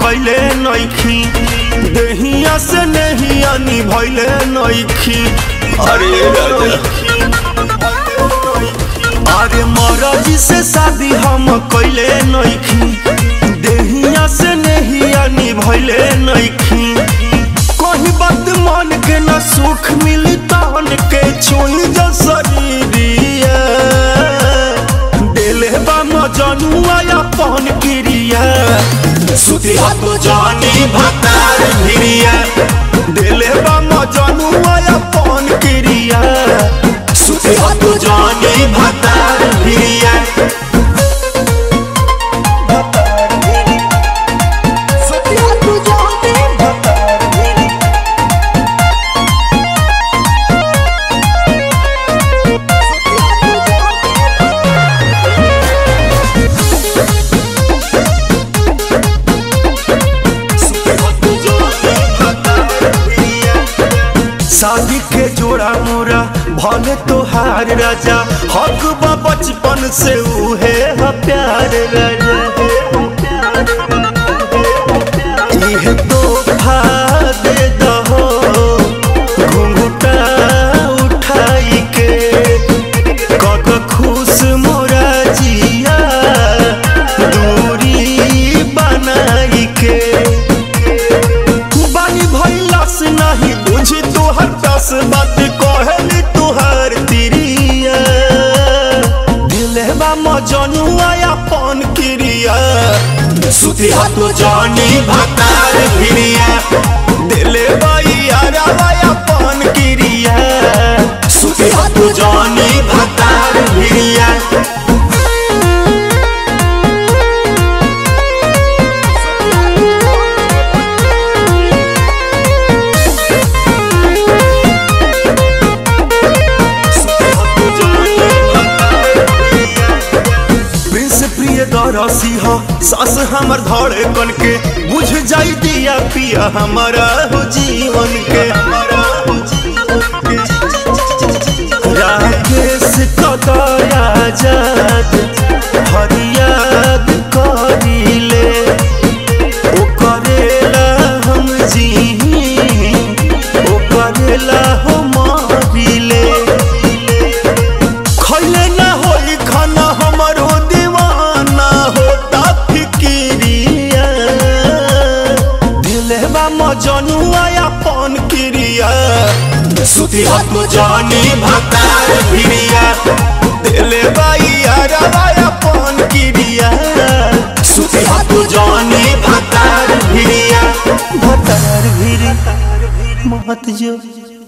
कैले नइखी देहिया से नहिया निभैले नइखी अरे राजा अरे मरजी से शादी हम कैले नइखी देहिया से नहिया निभैले नइखी कहीं बात मन के न सुख मिली तहन के छुई जो शरीरिया दिले बा मजनुआ अपन क्रिया सुती हाथ जानी भतार भिरिया दिले बा मजनुआ अपन क्रिया सुती हाथ जानी भतार भिरिया शादी के जोड़ा मोरा भले तोहार राजा हक बा बचपन से उहे ह प्यार राजा इहे तोहफा दे दहो घुंघटा उठाई के कक खुश मोरा जिया दूरी बनाई के बानी भैलस नहीं बुझी तोहर दस बात कहली तोहर तिरिया दिलवा मजनुआ अपन क्रिया सुती हाथो जानी भतार भिरिया दिले यारवा अपन क्रिया सुती हाथो जानी भतार भिरिया प्रिंस प्रिय दरसी हो सास हमर धड़े कन के बुझ जाई दिया पिया हमारा हो जीवन के हमारा हो जीवन के राकेश कदया जात हरियाद करीले ओ करेला हम जी ओ करेला हो मारिले खैले ना होई खाना हमारो दीवाना होता फिकिरिया दिलवा मजनुआ अपन क्रिया सुती हाथ जानी भतार भिरिया दिलवा यारवा अपन क्रिया सुती हाथ जानी भतार भिरिया भतार भिरी मत जो